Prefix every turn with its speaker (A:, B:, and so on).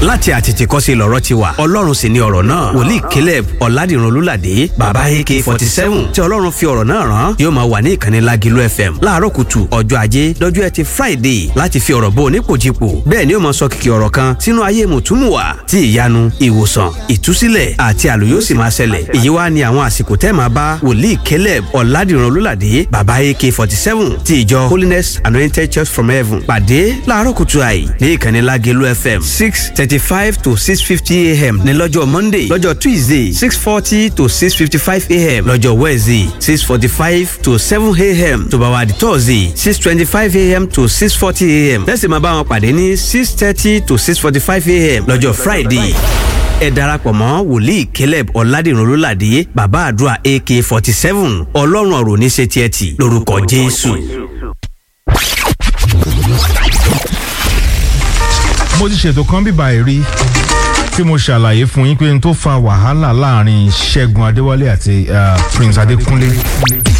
A: láti àtètèkọ́ṣe lọ̀rọ̀ ti wà ọlọ́run sì ni ọ̀rọ̀ náà wòlíì caleb ọ̀làdìrún olúlàdé bàbá ak forty seven tí ọlọ́run fi ọ̀rọ̀ náà rán yóò máa wà ní ìkànnì lágìlú fm láàárọ̀ kùtù ọjọ́ ajé lọ́jọ́ ẹtì friday láti fi ọ̀rọ̀ bó onípòjìpò bẹ́ẹ̀ ni ó máa sọ kìkì ọ̀rọ̀ kan sínú ayé mùtúmùwà tí ìyanu ìwòsàn ìtúsílẹ̀ àti àlù yóò sì máa ṣẹlẹ̀ èyí wá ní àwọn àsìkò tẹ́ máa bá wòlíì caleb ọ̀làdìrún olúlàdé bàbá ak forty seven ti ìjọ holiness anointed church from heaven pàdé láàárọ̀ kùtù àì ní ìkànnì lágẹ̀lú fm six thirty five to six fifty am ní lọ́jọ́ monday lọ́jọ́ tuesday six forty to six fifty five am lọ́jọ́ wednesday six forty five to seven am tó bá wà di thursday six twenty five am to six forty am lẹ́sìn máa bá wọn pàdé ní six thirty to six forty five am lọ́jọ́ friday ẹ darapọ̀ mọ́ wòlíì caleb ọ̀làdìrún olólàdé bàbá àdúrà ak forty seven ọlọ́run ọ̀rọ̀ ní ṣe tiẹ̀ tì lórúkọ jésù.
B: mo ti ṣètò kan bíbá ẹ̀ rí tí mo ṣàlàyé fún yín pé n tó fa wàhálà láàrin ṣẹ́gun adéwálé àti uh, prince adékúnlé